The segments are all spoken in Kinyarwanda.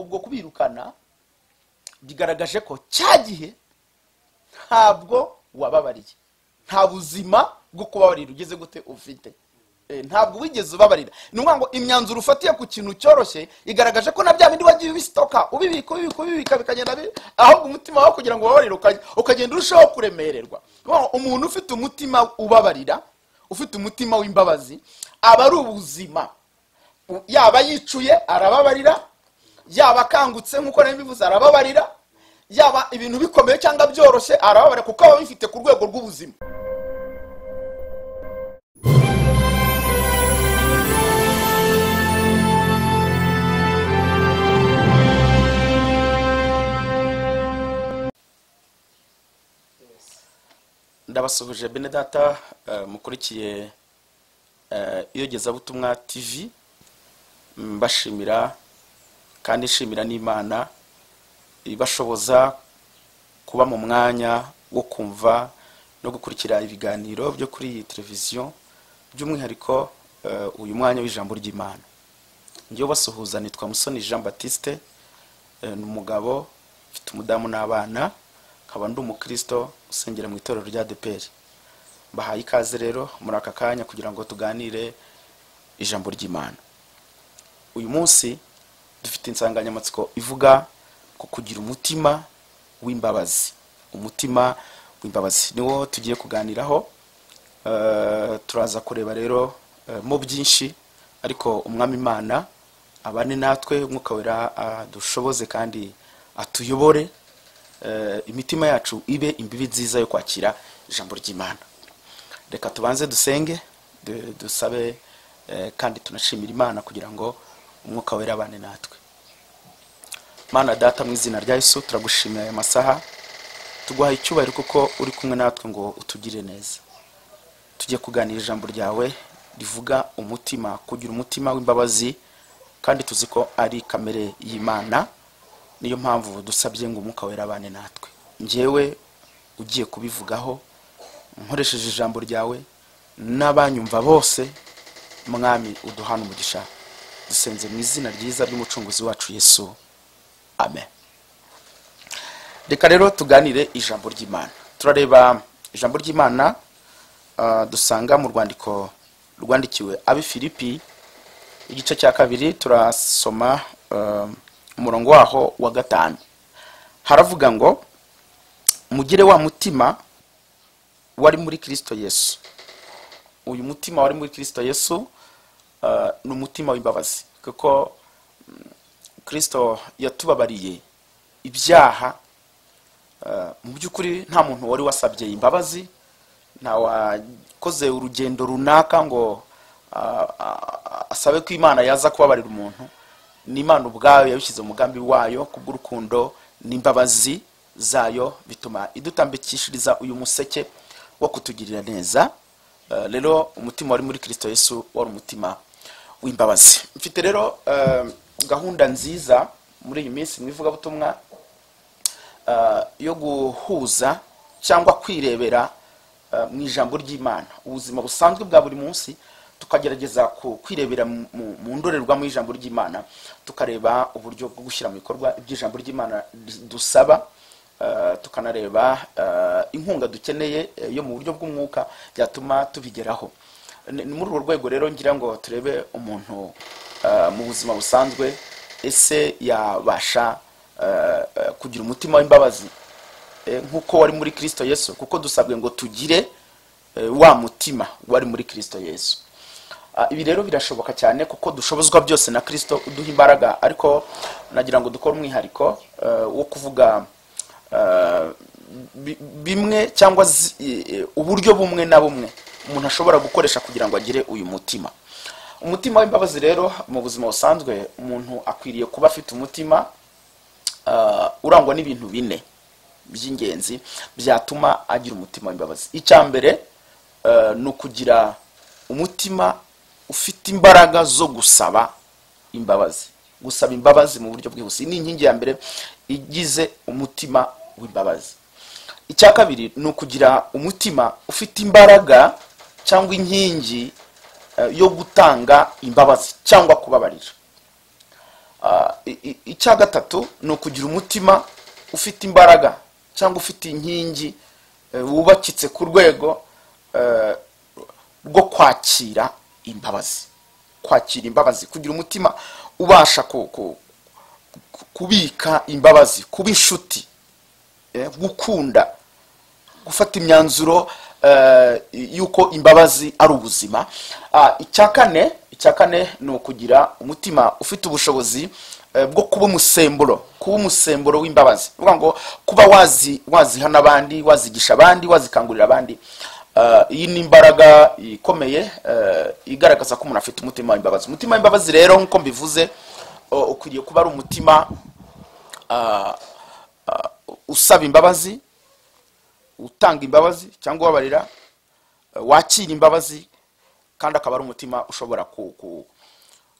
abafana bigaragaje ko cya gihe ntabwo wababariye nta buzima bwo kubabarira ugeze gute ufite Eh, ntabwo wigeze ubabarira ni ukuvuga ngo imyanzuro ufatiye ku kintu cyoroshye igaragaje ko na bya bindi wagiye ubisitoka ubibika ubibika ubibika bikagenda bi- ahubwo umutima wawe kugira ngo ubabarire ukaj- ukagenda urushaho kuremererwa Ni ukuvuga ngo umuntu ufite umutima ubabarira ufite umutima w'imbabazi aba ari ubuzima U- yaba yicuye arababarira yaba akangutse nk'uko nari mbivuze arababarira yaba ibintu bikomeye cyangwa byoroshye arababarira kuko aba abifite ku rwego rw'ubuzima ndabasuhuje bene data eh, mukurikiye eh, iyogezabutumwa tv mbashimira kandi nshimira n'imana ibashoboza kuba mu mwanya wo kumva no gukurikira ibiganiro byo kuri iyi televiziyo by'umwihariko eh, uyu mwanya w'ijambo ry'imana njyewe basuhuza nitwa musoni jean batiste eh, ni umugabo mfite umudamu n'abana nkaba ndi umukristo usengera mu itorero rya deperi mbahaye ikaze rero muri aka kanya kugira ngo tuganire ijambo ry'imana uyu munsi dufite insanganyamatsiko ivuga ku kugira umutima w'imbabazi umutima w'imbabazi niwo tugiye kuganiraho Eh, turaza kureba rero eh, mo byinshi ariko umwami imana abane natwe umwuka wera adushoboze kandi atuyobore eh, imitima yacu ibe imbibi nziza yo kwakira ijambo ry'imana reka tubanze dusenge du- dusabe eh, kandi tunashimira imana kugira ngo umwuka wera abane natwe mana data mu izina rya yesu turagushimira aya masaha tuguhaye icyubahiro kuko uri kumwe natwe ngo utugire neza tujye kuganira ijambo ryawe rivuga umutima kugira umutima w'imbabazi kandi tuzi ko ari kamere y'imana niyo mpamvu dusabye ngo umwuka wera abane natwe njyewe ugiye kubivugaho nkoresheje ijambo ryawe n'abanyumva bose mwami uduhana umugisha dusenze mu izina ryiza ry'umucunguzi wacu yesu amen reka rero tuganire ijambo ry'imana turareba ijambo ry'imana ah, dusanga mu rwandiko rwandikiwe abi filipi igice cya kabiri turasoma eh, umurongo waho wa gatanu haravuga ngo mugire wa mutima wari muri kirisito yesu uyu mutima wari muri kirisito yesu eh, ni umutima w'imbabazi kuko mm, kirisito yatubabariye ibyaha Eh, mu by'ukuri nta muntu wari wasabye imbabazi nta wakoze urugendo runaka ngo ah, ah, asabe ko imana yaza kubabarira umuntu n'imana ubwayo yabishyize umugambi wayo kubw'urukundo n'imbabazi zayo bituma idutambikishiriza uyu museke wo kutugirira neza Eh, rero umutima wari muri kirisito yesu wari umutima w'imbabazi mfite rero eh, gahunda nziza muri iyi minsi mu ivugabutumwa eh, yo guhuza cyangwa kwirebera eh, mu ijambo ry'imana ubuzima busanzwe bwa buri munsi tukagerageza ku- kwirebera mu- mu- mu ndorerwamo y'ijambo ry'imana tukareba uburyo bwo gushyira mu bikorwa iby'ijambo ry'imana ri- dusaba eh, tukanareba eh, inkunga dukeneye eh, yo mu buryo bw'umwuka byatuma tubigeraho Ni- ni muri urwo rwego rero ngira ngo turebe umuntu eh, mu buzima busanzwe ese yabasha eh, eh, kugira umutima w'imbabazi eh, nk'uko wari muri kirisito yesu kuko dusabwe ngo tugire eh, wa mutima wari muri kirisito yesu Ah, ibi rero birashoboka cyane kuko dushobozwa byose na kirisito uduha imbaraga ariko nagira ngo dukore umwihariko eh, wo kuvuga eh, bi- bimwe cyangwa zi- eh, uburyo bumwe na bumwe umuntu ashobora gukoresha kugira ngo agire uyu mutima umutima w'imbabazi rero mu buzima busanzwe umuntu akwiriye kuba afite umutima uh, urangwa n'ibintu bine by'ingenzi byatuma agira umutima w'imbabazi icya mbere uh, ni ukugira umutima ufite imbaraga zo gusaba imbabazi gusaba imbabazi mu buryo bwihuse ni inkingi ya mbere igize umutima w'imbabazi icya kabiri ni ukugira umutima ufite imbaraga cyangwa inkingi eh, yo gutanga imbabazi cyangwa kubabarira Ah, i- i- icya gatatu ni ukugira umutima ufite imbaraga cyangwa ufite inkingi eh, wubakitse ku rwego eh, rwo kwakira imbabazi kwakira imbabazi kugira umutima ubasha ku- ku- ku- kubika imbabazi kuba inshuti eh, gukunda gufata imyanzuro eh, y'uko imbabazi ari ubuzima Ah, icya kane icya kane ni ukugira umutima ufite ubushobozi eh, bwo kuba umusemburo kuba umusemburo w'imbabazi ni ukuvuga ngo kuba wazi wazihana abandi wazigisha abandi wazikangurira abandi Ah, iyi ni imbaraga ikomeye eh, igaragaza ko umuntu afite umutima w'imbabazi umutima w'imbabazi rero nk'uko mbivuze o- ukwiriye kuba ari umutima ah, ah, usaba imbabazi utanga imbabazi cyangwa ubabarira eh, wakira imbabazi kandi akaba ari umutima ushobora ku- ku-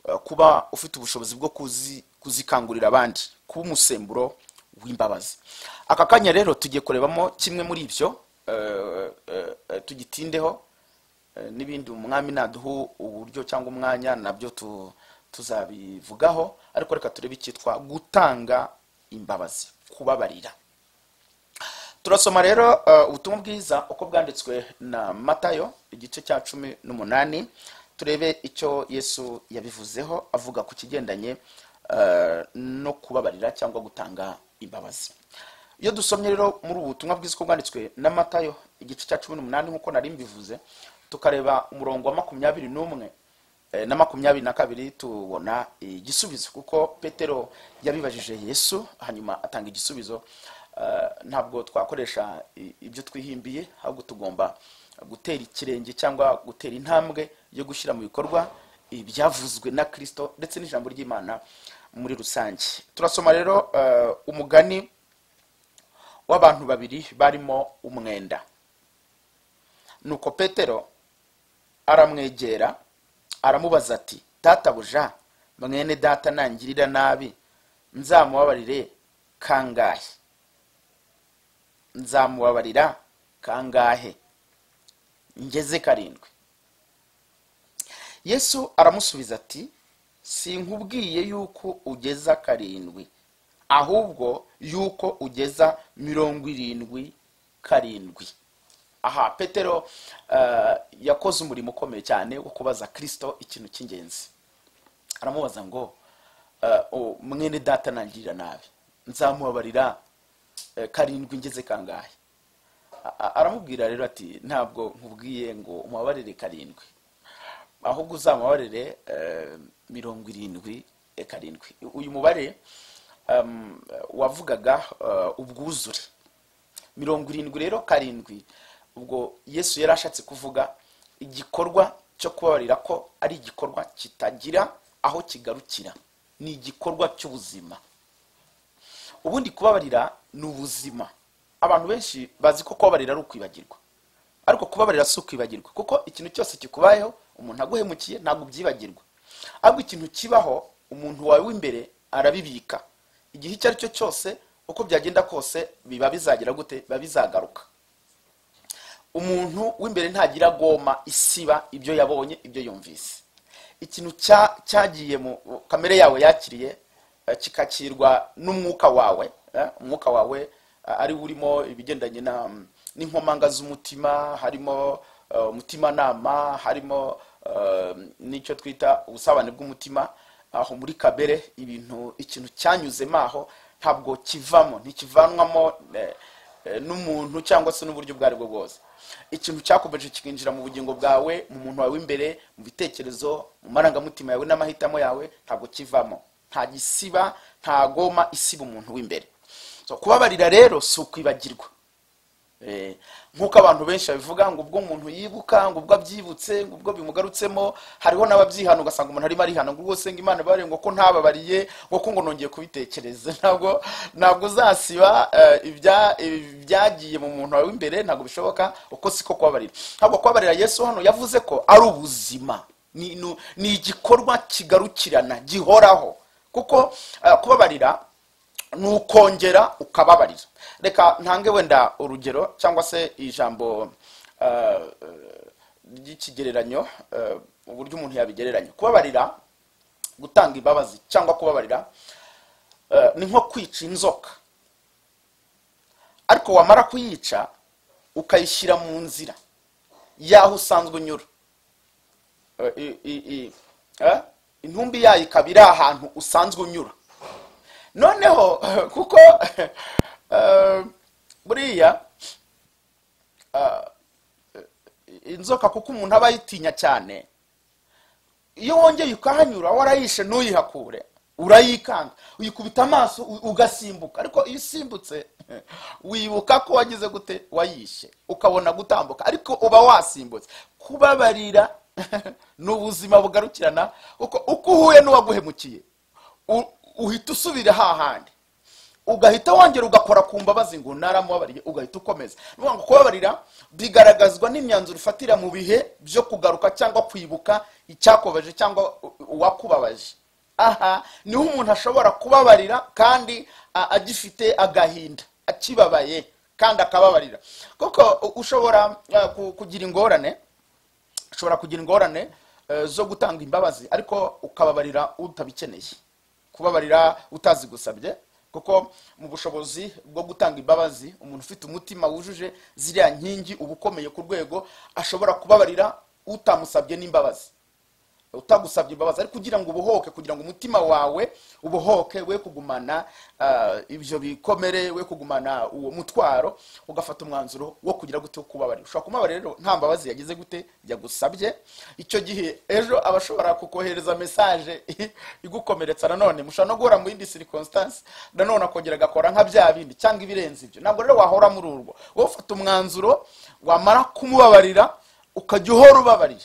eh, kuba ufite ubushobozi bwo kuzi- kuzikangurira abandi kuba umusemburo w'imbabazi aka kanya rero tugiye kurebamo kimwe muri ibyo eh, eh, eh, tugitindeho eh, n'ibindi umwami naduha uburyo cyangwa umwanya nabyo tu- tuzabivugaho ariko reka turebe icyitwa gutanga imbabazi kubabarira turasoma rero eh, ubutumwa bwiza uko bwanditswe na matayo igice cya cumi n'umunani turebe icyo yesu yabivuzeho avuga ku kigendanye eh, no kubabarira cyangwa gutanga imbabazi iyo dusomye rero muri ubu butumwa bwiza uko bwanditswe na matayo igice cya cumi n'umunani nk'uko nari mbivuze tukareba umurongo wa makumyabiri n'umwe Eh, na makumyabiri na kabiri tubona igisubizo kuko petero yabibajije yesu hanyuma atanga igisubizo Eh, ntabwo twakoresha i- ibyo twihimbiye ahubwo tugomba gutera ikirenge cyangwa gutera intambwe yo gushyira mu bikorwa ibyavuzwe na kirisito ndetse n'ijambo ry'imana muri rusange turasoma rero eh, umugani w'abantu babiri barimo umwenda nuko petero aramwegera aramubaza ati databuja mwene data nangirira nabi nzamubabarire kangahe nzamubabarira kangahe ngeze karindwi yesu aramusubiza ati sinkubwiye yuko ugeza karindwi ahubwo yuko ugeza mirongo irindwi karindwi aha petero eh, yakoze umurimo ukomeye cyane wo kubaza kirisito ikintu cy'ingenzi aramubaza ngo eh, o, mwene data nangirira nabi nzamubabarira eh, karindwi ngeze kangahe A- a- aramubwira rero ati ntabwo nkubwiye ngo umubabarire karindwi ahubwo uzamubabarire eh, mirongo irindwi eh, karindwi uyu mubare em, wavugaga eh, ubwuzure mirongo irindwi rero karindwi ubwo yesu yari ashatse kuvuga igikorwa cyo kubabarira ko ari igikorwa kitagira aho kigarukira ni igikorwa cy'ubuzima ubundi kubabarira ni ubuzima abantu benshi bazi ko kubabarira ari ukwibagirwa ariko kubabarira si ukwibagirwa kuko ikintu cyose kikubayeho umuntu aguhemukiye ntabwo ubyibagirwa ahubwo ikintu kibaho umuntu wawe w'imbere arabibika igihe icyo ari cyo cyose uko byagenda kose biba bizagera gute biba bizagaruka umuntu w'imbere ntagira goma isiba ibyo yabonye ibyo yumvise ikintu cya- cyagiye mu kamere yawe yakiriye eh, kikakirwa n'umwuka wawe eh, umwuka wawe eh, ari wo urimo ibigendanye na n'inkomanga z'umutima harimo eh, umutimanama harimo eh, n'icyo twita ubusabane bw'umutima aho muri kabere ibintu ikintu cyanyuzemo aho ntabwo kivamo ntikivanwamo eh, eh, n'umuntu cyangwa se n'uburyo ubwo ari bwo bwose ikintu cyakomeje kikinjira mu bugingo bwawe mu muntu wawe w'imbere mu bitekerezo mu marangamutima yawe n'amahitamo yawe ntabwo kivamo nta gisiba nta goma isiba umuntu w'imbere so, kubabarira rero si ukwibagirwa Eh, nk'uko abantu benshi babivuga ngo ubwo umuntu yibuka ngo ubwo abyibutse ngo ubwo bimugarutsemo hariho n'ababyihana ugasanga umuntu arimo arihana ngo ubwo ngo imana ibabariye ngo ko ntababariye ngo ko ngo nongeye kubitekereza ntabwo ntabwo uzasiba eh, ibya- ibyagiye mu muntu wawe w'imbere ntabwo bishoboka uko siko kubabarira ntabwo kubabarira yesu hano yavuze ko ari ubuzima Ni- ni ni igikorwa kigarukirana gihoraho kuko eh, kubabarira ni ukongera ukababarira reka ntange wenda urugero cyangwa se ijambo eh, ry'ikigereranyo eh, uburyo umuntu yabigereranya kubabarira gutanga imbabazi cyangwa kubabarira eh, ni nko kwica inzoka ariko wamara kuyica ukayishyira mu nzira y'aho usanzwe unyura Eh, i- i- i- eh, intumbi yayo ikaba iri ahantu usanzwe unyura noneho kuko eh, buriya inzoka kuko umuntu aba ayitinya cyane iyo wongeye ukahanyura warayishe ntuyihakure urayikanga uyikubita amaso u- ugasimbuka ariko iyo usimbutse wibuka ko wagize gute wayishe ukabona gutambuka ariko uba wasimbutse kubabarira ni ubuzima bugarukirana kuko uko uhuye n'uwaguhemukiye u- uhita usubira hahandi ugahita wongera ugakora ku mbabazi ngo naramubabariye ugahita ukomeza ni ukuvuga ngo kubabarira bigaragazwa n'imyanzuro ufatira mu bihe byo kugaruka cyangwa kwibuka icyakubabaje cyangwa u- uwakubabaje aha niho umuntu ashobora kubabarira kandi a- agifite agahinda akibabaye kandi akababarira kuko u- ushobora uh, ku- kugira ingorane ushobora kugira ingorane eh, zo gutanga imbabazi ariko ukababarira utabikeneye kubabarira utazigusabye kuko mu bushobozi bwo gutanga imbabazi umuntu ufite umutima wujuje ziriya nkingi uba ukomeye ku rwego ashobora kubabarira utamusabye n'imbabazi utagusabye imbabazi ariko kugira ngo ubohoke kugira ngo umutima wawe ubohoke we kugumana ah, ibyo bikomere we kugumana uwo mutwaro ugafata umwanzuro wo kugira gute wo kubabarira ushobora kumubabarira rero nta mbabazi yagize gute yagusabye icyo gihe ejo aba ashobora kukohereza mesaje igukomeretsa nanone mushobora no guhora mu yindi circumstance nanone akongera agakora nka bya bindi cyangwa ibirenze ibyo ntabwo rero wahora muri urwo wowe ufata umwanzuro wamara kumubabarira ukajya uhora ubabarira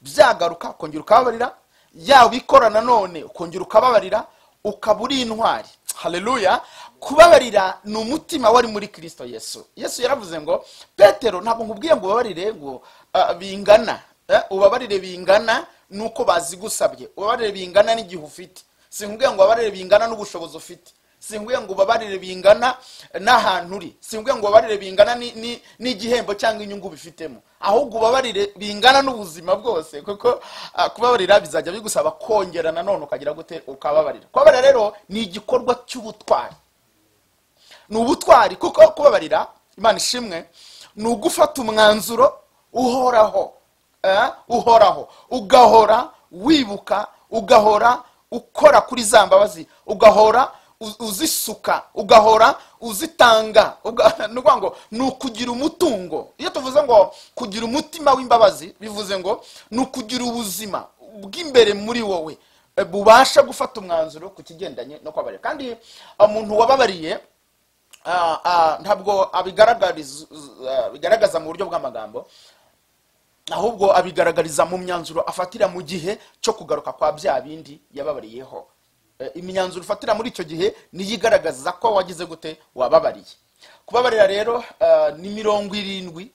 byagaruka ukongera ukababarira yaba ikora nanone ukongera ukababarira ukaba uri intwari haleluya kubabarira ni umutima wari muri kirisito yesu yesu yaravuze ngo petero ntabwo nkubwiye ngo ubabarire ngo ah, bingana Eh, ubabarire bingana nuko bazigusabye ubabarire bingana n'igihe ufite sinkubwiye ngo ubabarire bingana n'ubushobozi ufite sinkubwiye ngo ubabarire bingana n'ahantu uri sinkubwiye ngo ubabarire bingana ni- ni- n'igihembo cyangwa inyungu bifitemo ahubwo ubabarire bingana n'ubuzima bwose kuko ah, kubabarira bizajya bigusaba kongera nanone ukagira gute ukababarira kubabarira rero ni igikorwa cy'ubutwari ni ubutwari kuko kubabarira imana ishimwe ni ugufata umwanzuro uhoraho eh, uhoraho ugahora wibuka ugahora ukora kuri za mbabazi ugahora u- uzisuka ugahora uzitanga uga- ni ukuvuga ngo ni ukugira umutungo iyo tuvuze ngo kugira umutima w'imbabazi bivuze ngo ni ukugira ubuzima bw'imbere muri wowe eh, bubasha gufata umwanzuro ku kigendanye no kubabarira kandi eh, umuntu wababariye ah, ah, ntabwo abigaragariza ah, bigaragaza mu buryo bw'amagambo ahubwo abigaragariza mu myanzuro afatira mu gihe cyo kugaruka kwa bya bindi yababariyeho Eh, imyanzuro ufatira muri icyo gihe niyo igaragaza ko wagize gute wababariye kubabarira rero ah, ni mirongo irindwi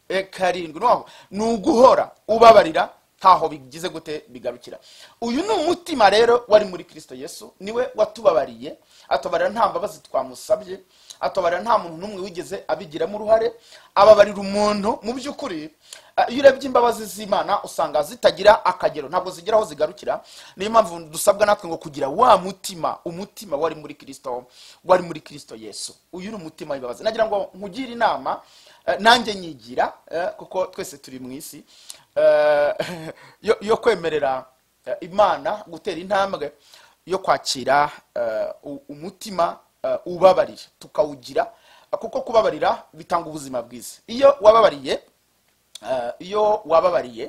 eh, karindwi noneho ni uguhora ubabarira ntaho bigize gute bigarukira uyu ni umutima rero wari muri kirisito yesu niwe watubabariye atubarira nta mbabazi twamusabye atubarira nta muntu n'umwe wigeze abigiramo uruhare ababarira umuntu mu by'ukuri eh, iyo urebye imbabazi z'imana usanga zitagira akagero ntabwo zigira aho zigarukira niyo mpamvu dusabwa natwe ngo kugira wa mutima umutima wari muri kirisito wari muri kirisito yesu uyu ni umutima w'imbabazi nagira ngo nkugire inama eh, nanjye nyigira eh, kuko twese turi mu isi eh, yo- yo kwemerera eh, imana gutera intambwe yo kwakira eh, u- umutima eh, ubabarira tukawugira eh, kuko kubabarira bitanga ubuzima bwiza iyo wababariye eh, iyo wababariye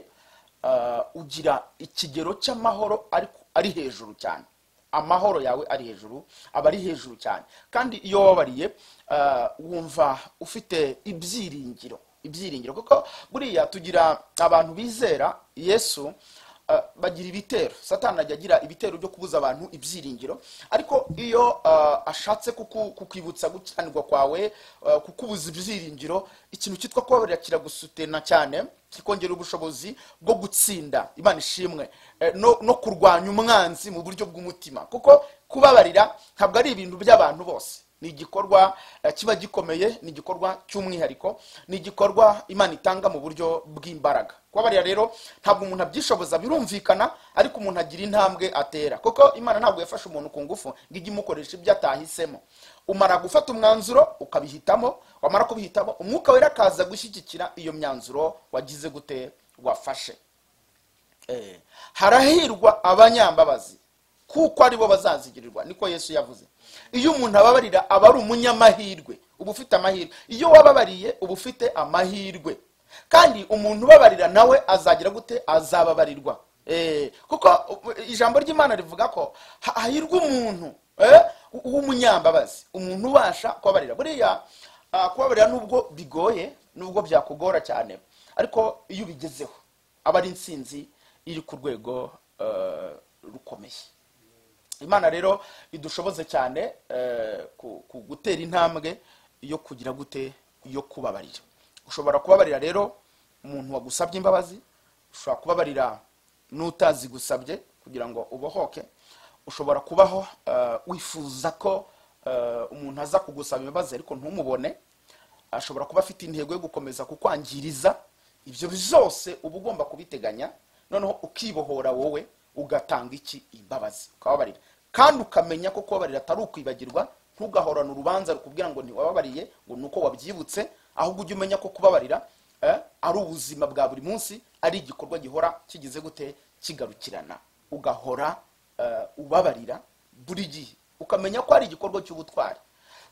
eh, ugira ikigero cy'amahoro ariko ari hejuru cyane amahoro yawe ari hejuru aba ari hejuru cyane kandi iyo wababariye eh, wumva ufite ibyiringiro ibyiringiro kuko buriya tugira abantu bizera yesu eh, bagira ibitero satani ajya agira ibitero byo kubuza abantu ibyiringiro ariko iyo eh, ashatse kuku- kukwibutsa gukiranirwa kwawe eh, kukubuza ibyiringiro ikintu cyitwa kubabarira kiragusutena cyane kikongera ubushobozi bwo gutsinda imana ishimwe eh, no no kurwanya umwanzi mu buryo bw'umutima kuko kubabarira ntabwo ari ibintu by'abantu bose ni igikorwa eh, kiba gikomeye ni igikorwa cy'umwihariko ni igikorwa imana itanga mu buryo bw'imbaraga kubabarira rero ntabwo umuntu abyishoboza birumvikana ariko umuntu agira intambwe atera kuko imana ntabwo yafashe umuntu ku ngufu ngo ijye imukoresha ibyo atahisemo umara gufata umwanzuro ukabihitamo wamara kubihitamo umwuka wera akaza gushyigikira iyo myanzuro wagize gute wafashe Eh, harahirwa abanyambabazi kuko aribo bazazigirirwa niko yesu yavuze iyo umuntu ababarira aba ari umunyamahirwe uba ufite amahirwe iyo wababariye uba ufite amahirwe kandi umuntu ubabarira nawe azagira gute azababarirwa Eh, kuko u- u- ijambo ry'imana rivuga ko ha- hahirwa umuntu eh, w'umunyambabazi umuntu ubasha kubabarira buriya ah, kubabarira nubwo bigoye nubwo byakugora cyane ariko iyo ubigezeho aba ari intsinzi iri ku rwego eh, rukomeye imana rero idushoboze cyane eh, ku- ku gutera intambwe yo kugira gute yo kubabarira ushobora kubabarira rero umuntu wagusabye imbabazi ushobora kubabarira n'utazi gusabye kugira ngo ubohoke ushobora kubaho eh, wifuza ko eh, umuntu aza kugusaba imbabazi ariko ntumubone ashobora kuba afite intego yo gukomeza kukwangiriza ibyo byose uba ugomba kubiteganya noneho ukibohora wowe ugatanga iki imbabazi ukababarira kandi ukamenya ko kubabarira atari ukwibagirwa ntugahorane urubanza rukubwira ngo ntiwababariye ngo ni uko wabyibutse ahubwo ujye umenya ko kubabarira eh, ari ubuzima bwa buri munsi ari igikorwa gihora kigize gute kigarukirana ugahora eh, ubabarira buri gihe ukamenya ko ari igikorwa cy'ubutwari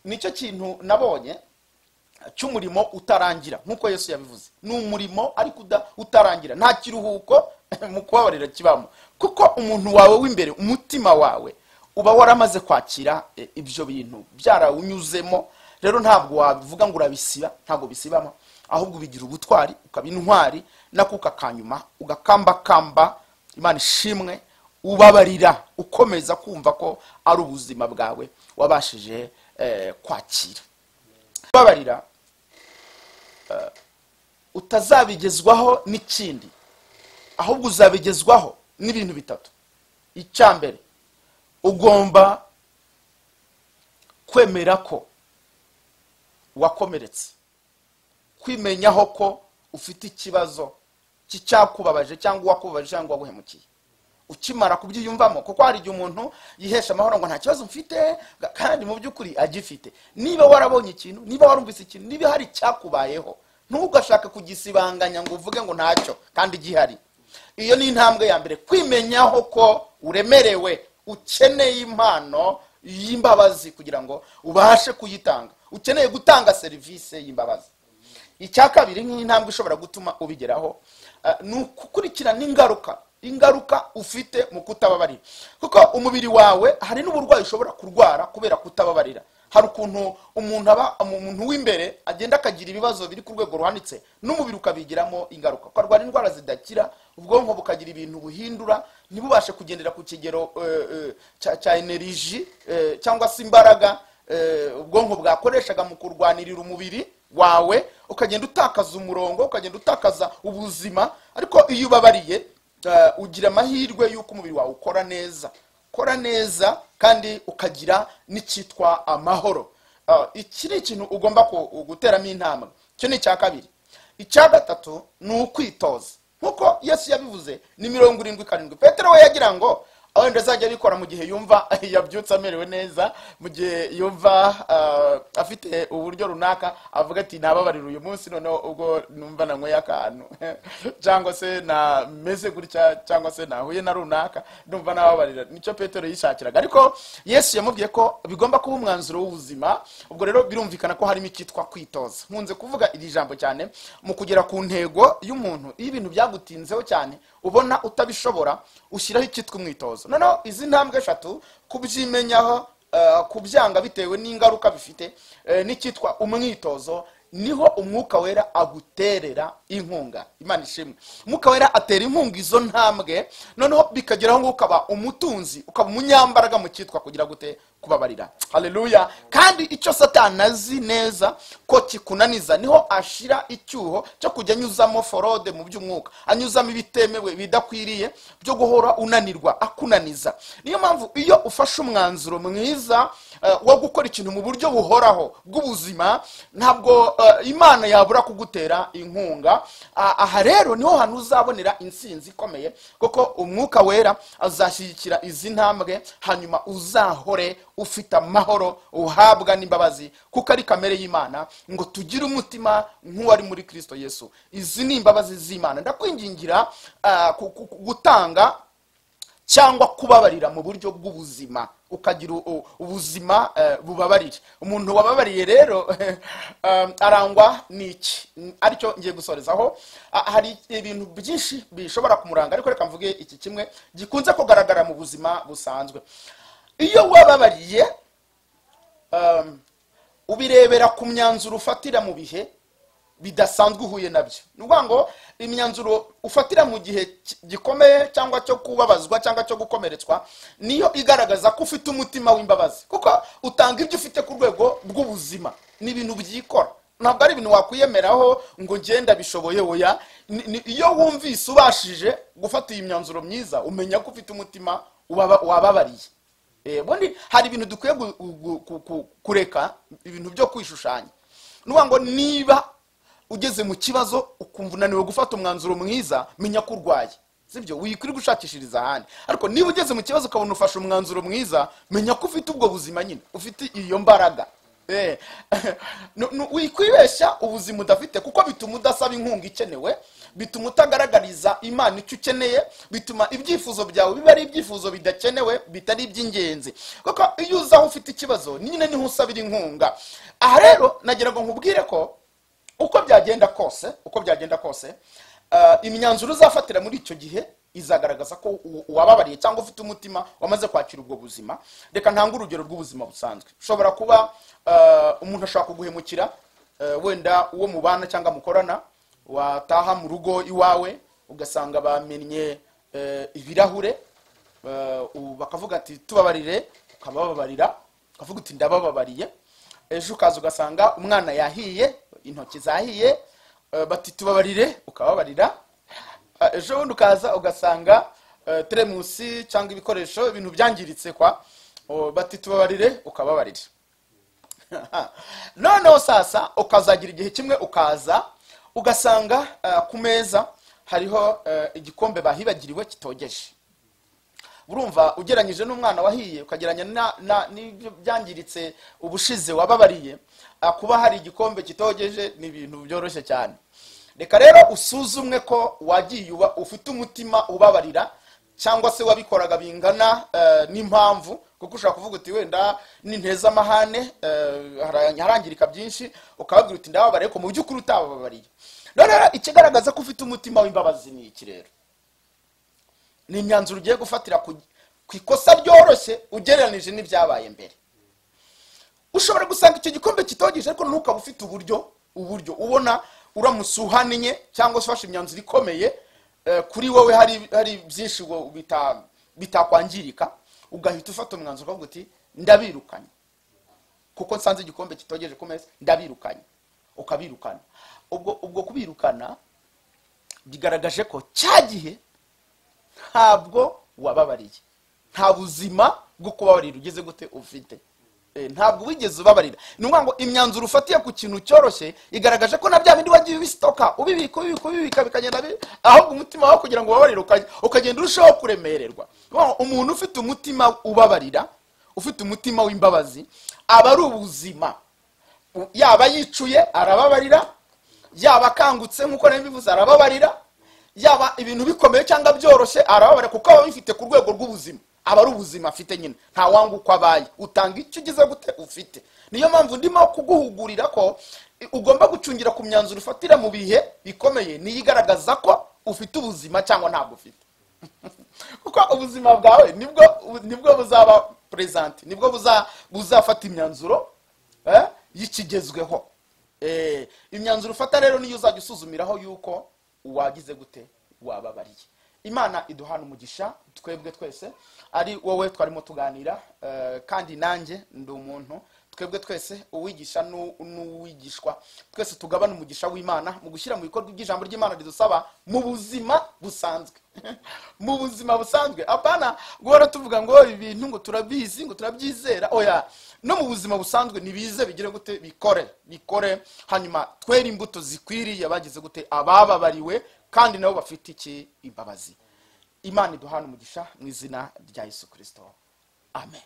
nicyo kintu nabonye cy'umurimo utarangira nk'uko yesu yabivuze ni umurimo ariko uda- utarangira nta kiruhuko mu kubabarira kibamo kuko umuntu wawe w'imbere umutima wawe uba waramaze kwakira eh, ibyo bintu byarawunyuzemo rero ntabwo wabivuga ngo urabisiba ntabwo bisibama ahubwo ubigira ubutwari ukaba intwari n'akuka kanyuma ugakambakamba imana ishimwe ubabarira ukomeza kumva ko ari ubuzima bwawe wabashije eh, kwakira kubabarira eh, utazabigezwaho n'ikindi ahubwo uzabigezwaho n'ibintu bitatu icya mbere ugomba kwemera ko wakomeretse kwimenyaho ko ufite ikibazo cy'icyakubabaje cyangwa uwakubabaje cyangwa waguhemukiye ukimara kubyiyumvamo kuko hari igihe umuntu yihesha amahoro ngo nta kibazo mfite ga- kandi mu by'ukuri agifite niba warabonye ikintu niba warumvise ikintu niba hari icyakubayeho ntugashake kugisibanganya ngo uvuge ngo ntacyo kandi gihari iyo ni intambwe ya mbere kwimenyaho ko uremerewe ukeneye impano y'imbabazi kugira ngo ubashe kuyitanga ukeneye gutanga serivisi y'imbabazi icya kabiri nk'intambwe ishobora gutuma ubigeraho eh, ni ukukurikirana ingaruka ingaruka ufite mu kutababarira kuko umubiri wawe hari n'uburwayi ushobora kurwara kubera kutababarira hari ukuntu umuntu aba umuntu w'imbere agenda akagira ibibazo biri ku rwego ruhanitse n'umubiri ukabigiramo ingaruka ukarwara indwara zidakira ubwonko bukagira ibintu buhindura ntibubashe kugendera ku kigero eh, eh, cya- cya eneriji eh, cyangwa se imbaraga eh, ubwonko bwakoreshaga mu kurwanirira umubiri wawe ukagenda utakaza umurongo ukagenda utakaza ubuzima ariko iyo ubabariye eh, ugira amahirwe y'uko umubiri wawe ukora neza ukora neza kandi ukagira n'icyitwa amahoro Eh, iki ni ikintu ugomba ku- guteramo intambwe icyo ni icya kabiri icya gatatu ni ukwitoza nkuko yesu yabivuze ni mirongo irindwi karindwi petero we yagira ngo wenda azajya abikora mu gihe yumva yabyutse amerewe neza mu gihe yumva ah, afite uburyo runaka avuga ati nababarira uyu munsi noneho ubwo numva nanyweye akantu cyangwa se nameze gutya cyangwa se nahuye na runaka numva nababarira nicyo petero yishakiraga ariko yesu yamubwiye ko bigomba kuba umwanzuro w'ubuzima ubwo rero birumvikana ko harimo icyitwa kwitoza nkunze kuvuga iri jambo cyane mu kugera ku ntego y'umuntu iyo ibintu byagutinzeho cyane ubona utabishobora ushyiraho icyitwa umwitozo noneho izi ntambwe eshatu kubyimenyaho eh, kubyanga bitewe n'ingaruka bifite eh, n'icyitwa umwitozo niho umwuka wera aguterera inkunga imana ishimwe umwuka wera atera inkunga izo ntambwe noneho bikageraho ngo ukaba umutunzi ukaba umunyambaraga mu cyitwa kugira gute kubabarira haleluya kandi icyo satani azi neza ko kikunaniza niho ashira icyuho cyo kujya anyuzamo forode mu by'umwuka anyuzamo ibitemewe bidakwiriye byo guhora unanirwa akunaniza niyo mpamvu iyo ufashe umwanzuro mwiza eh, wo gukora ikintu mu buryo buhoraho bw'ubuzima ntabwo eh, imana yabura kugutera inkunga Ah, aha rero niho hantu uzabonera insinzi ikomeye kuko umwuka wera azashyigikira izi ntambwe hanyuma uzahore ufite amahoro uhabwa n'imbabazi kuko ari kamere y'imana ngo tugire umutima nk'uwari muri kristo yesu izi ni imbabazi z'imana ndakwingingira ah, ku- ku- ku- gutanga cyangwa kubabarira mu buryo bw'ubuzima ukagira u- ubuzima eh, bubabarira umuntu wababariye rero um, arangwa n'iki Mm, aricyo ngiye gusorezaho Ah, hari ibintu byinshi bishobora kumuranga ariko reka mvuge iki kimwe gikunze kugaragara mu buzima busanzwe iyo wababariye um, ubirebera ku myanzuro ufatira mu bihe bidasanzwe uhuye nabyo ni ukuvuga ngo imyanzuro ufatira mu gihe ki- gikomeye cyangwa cyo kubabazwa cyangwa cyo gukomeretswa niyo igaragaza ko ufite umutima w'imbabazi kuko utanga ibyo ufite ku rwego rw'ubuzima ni ibintu byikora ntabwo ari ibintu wakwiyemeraho ngo ngenda bishoboye oya Ni- ni- iyo wumvise ubashije gufata iyi myanzuro myiza umenya ko ufite umutima ubaba- wababariye Eh, ubundi hari ibintu dukwiye gu- gu- ku- ku- kureka ibintu byo kwishushanya ni ukuvuga ngo niba ugeze mu kibazo ukumva unaniwe gufata umwanzuro mwiza menya ko urwaye sibyo wikwirirwa gushakishiriza ahandi ariko niba ugeze mu kibazo ukabona ufashe umwanzuro mwiza menya ko ufite ubwo buzima nyine ufite iyo mbaraga Eh, nu- nu- wikwibeshya ubuzima udafite kuko bituma udasaba inkunga ikenewe bituma utagaragariza imana icyo ukeneye bituma ibyifuzo byawe biba ari ibyifuzo bidakenewe bitari iby'ingenzi kuko iyo uza aho ufite ikibazo nyine niho usabira inkunga aha rero nagira ngo nkubwire ko uko byagenda kose uko byagenda kose ah, imyanzuro uzafatira muri icyo gihe izagaragaza ko u- uwababariye cyangwa ufite umutima wamaze kwakira ubwo buzima reka ntange urugero rw'ubuzima busanzwe ushobora kuba ah, umuntu ashobora kuguhemukira ah, wenda uwo mubana cyangwa mukorana wataha mu rugo iwawe ugasanga bamennye eh, ibirahure Eh, ubu bakavuga ati tubabarire ukabababarira ukavuga uti ndabababariye ejo ukaza ugasanga umwana yahiye intoki zahiye eh, bati tubabarire ukababarira Eh, ejo bundi ukaza ugasanga eh, teremusi cyangwa ibikoresho ibintu byangiritse kwa oh, bati tubabarire ukababarira noneho sasa ukazagira igihe kimwe ukaza ugasanga eh, ku meza hariho eh, igikombe bahibagiriwe kitogeje urumva ugereranyije n'umwana wahiye ukagereranya na- na- n'ibyo byangiritse ubushize wababariye ah, kuba hari igikombe kitogeje ni ibintu byoroshye cyane reka rero usuzumwe ko wagiye uba ufite umutima ubabarira cyangwa se wabikoraga bingana eh, n'impamvu kuko ushobora kuvuga uti wenda ninteza amahane eh, hara- harangirika byinshi ukababwira uti ndababariye ko mu by'ukuri utabababariye none rero ikigaragaza ko ufite umutima w'imbabazi ni iki rero ni imyanzuro ugiye gufatira ku ku ikosa ryoroshye ugereranije n'ibyabaye mbere ushobora gusanga icyo gikombe kitogeje ariko ntukaba ufite uburyo uburyo ubona uramutse uhaniye cyangwa se ufashe imyanzuro ikomeye eh, kuri wowe hari hari byinshi wo- bita- bitakwangirika ugahita ufata umwanzuro ukavuga uti ndabirukanye kuko nsanze igikombe kitogeje ku meza ndabirukanye ukabirukana ubwo ubwo kubirukana bigaragaje ko cya gihe ntabwo wababariye nta buzima bwo kubabarira ugeze gute ufite Eh, ntabwo wigeze ubabarira ni ukuvuga ngo imyanzuro ufatiye ku kintu cyoroshye igaragaje ko na bya bindi wagiye ubisitoka ubibika ubibika ubibika bikagenda bi ahubwo umutima wawe kugira ngo ubabarire uka- ukagenda urushaho kuremererwa Ni ukuvuga ngo umuntu ufite umutima ubabarira ufite umutima w'imbabazi aba ari ubuzima U- yaba yicuye arababarira yaba akangutse nk'uko nari mbivuze arababarira yaba ibintu bikomeye cyangwa byoroshye arababarira kuko aba abifite ku rwego rw'ubuzima aba ari ubuzima afite nyine nta wanga uko abaye utanga icyo ugeze gute ufite niyo mpamvu ndimo kuguhugurira ko i- ugomba gucungira ku myanzuro ufatira mu bihe bikomeye niyo igaragaza ko ufite ubuzima cyangwa ntabwo ufite kuko ubuzima bwawe nibwo nibwo buzaba perezanti nibwo buza- buzafata imyanzuro eh, y'ikigezweho Eh, imyanzuro ufata rero niyo uzajya usuzumiraho yuko wagize gute wababariye imana iduhana umugisha twebwe twese ari wowe twarimo tuganira eh, kandi nanjye ndi umuntu twebwe twese uwigisha n'u- n'uwigishwa twese tugabana umugisha w'imana mu gushyira mu bikorwa iby'ijambo ry'imana ridusaba mu buzima busanzwe mu buzima busanzwe apana guhora tuvuga ngo ibi bintu ngo turabizi ngo turabyizera oya no mu buzima busanzwe nibize bigire gute bikore bikore hanyuma twere imbuto zikwiriye bagize gute abababariwe kandi nabo bafite iki imbabazi imana iduhana umugisha mu izina rya yesu kirisito amen